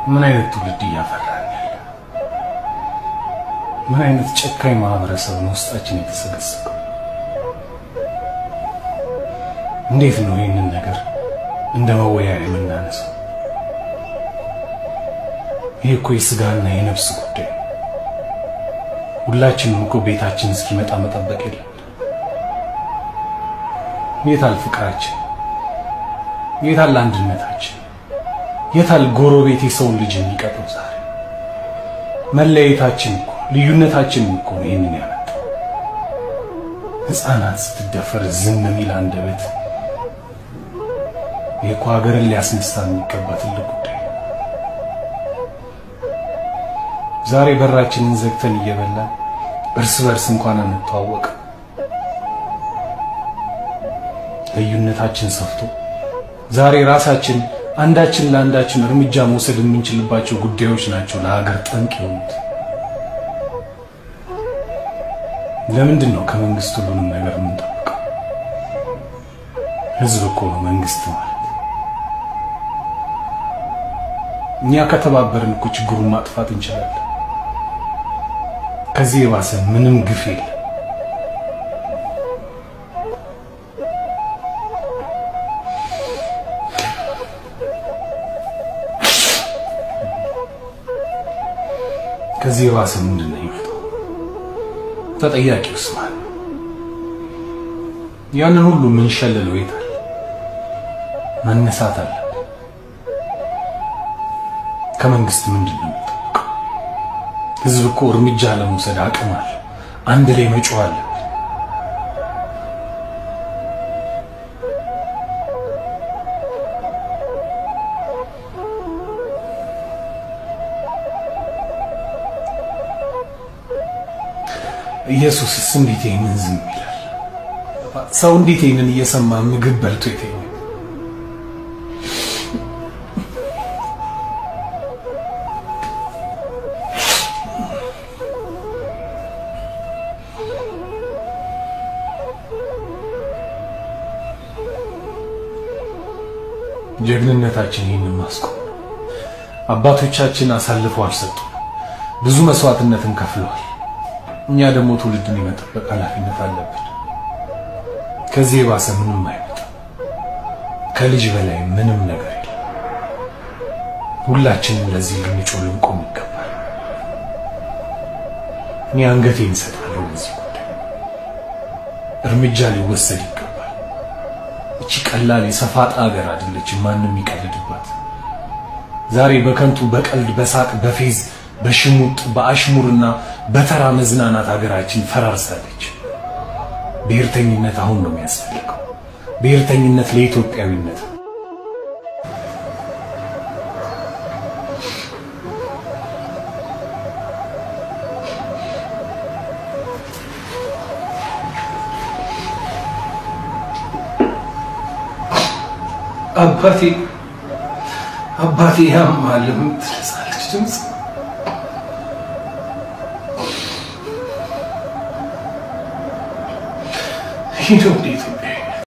ምን አይነት ትውልድ እያፈራን ያለ? ምን አይነት ጨካኝ ማህበረሰብ ነው ውስጣችን የተሰገሰገው? እንዴት ነው ይህንን ነገር እንደ መወያያ የምናነሳው? ይህ እኮ የስጋና የነፍስ ጉዳይ ነው። ሁላችንም እኮ ቤታችን እስኪመጣ መጠበቅ የለም። የታል ፍቅራችን? የታል አንድነታችን? የታል ጎረቤት የሰውን ልጅ የሚቀጠው? ዛሬ መለያየታችን እኮ ልዩነታችን እኮ ነው ይህንን ያመጣው። ሕፃናት ስትደፈር ዝም የሚል አንደበት ይህ እኮ ሀገርን ሊያስነሳ የሚገባ ትልቅ ጉዳይ ነው። ዛሬ በራችንን ዘግተን እየበላን እርስ በርስ እንኳን አንተዋወቅ። ልዩነታችን ሰፍቶ ዛሬ ራሳችን አንዳችን ለአንዳችን እርምጃ መውሰድ የምንችልባቸው ጉዳዮች ናቸው ለሀገር ጠንቅ የሆኑት። ለምንድን ነው ከመንግስት ሁሉንም ነገር የምንጠብቀው? ህዝብ እኮ ነው መንግስት ማለት። እኛ ከተባበርን እኮ ችግሩን ማጥፋት እንችላለን። ከዚህ የባሰ ምንም ግፍ የለም። ከዚህ የባሰ ምንድን ነው ይመጣው? ተጠያቂውስ ማን? ያንን ሁሉ የምንሸልለው የታል? መነሳት አለብን። ከመንግስት ምንድን ነው የሚጠብቀው? ህዝብ እኮ እርምጃ ለመውሰድ አቅም አለ። አንድ ላይ መጮህ አለብን። ኢየሱስስ እንዴት ይህንን ዝም ይላል? ሰው እንዴት ይህንን እየሰማ ምግብ በልቶ ይተኛል? ጀግንነታችን ይህንን ማስቆም ነው። አባቶቻችን አሳልፈው አልሰጡም። ብዙ መስዋዕትነትን ከፍለዋል። እኛ ደግሞ ትውልድን የመጠበቅ ኃላፊነት አለብን። ከዚህ የባሰ ምንም አይመጣም። ከልጅ በላይ ምንም ነገር የለም። ሁላችንም ለዚህ ልንጮህ ልንቆም ይገባል። እኔ አንገቴን እሰጣለሁ ለዚህ ጉዳይ። እርምጃ ሊወሰድ ይገባል። እቺ ቀላል የሰፋጣ ሀገር አይደለችም ማንም ይቀልድባት። ዛሬ በከንቱ በቀልድ በሳቅ በፌዝ በሽሙጥ በአሽሙርና በተራ መዝናናት ሀገራችን ፈራርሳለች። ብሔርተኝነት አሁን ነው የሚያስፈልገው። ብሔርተኝነት ለኢትዮጵያዊነት ነው። አባቴ አባቴ ያማል የምትለሳለች ድምፅ ይህ ነው እንዴት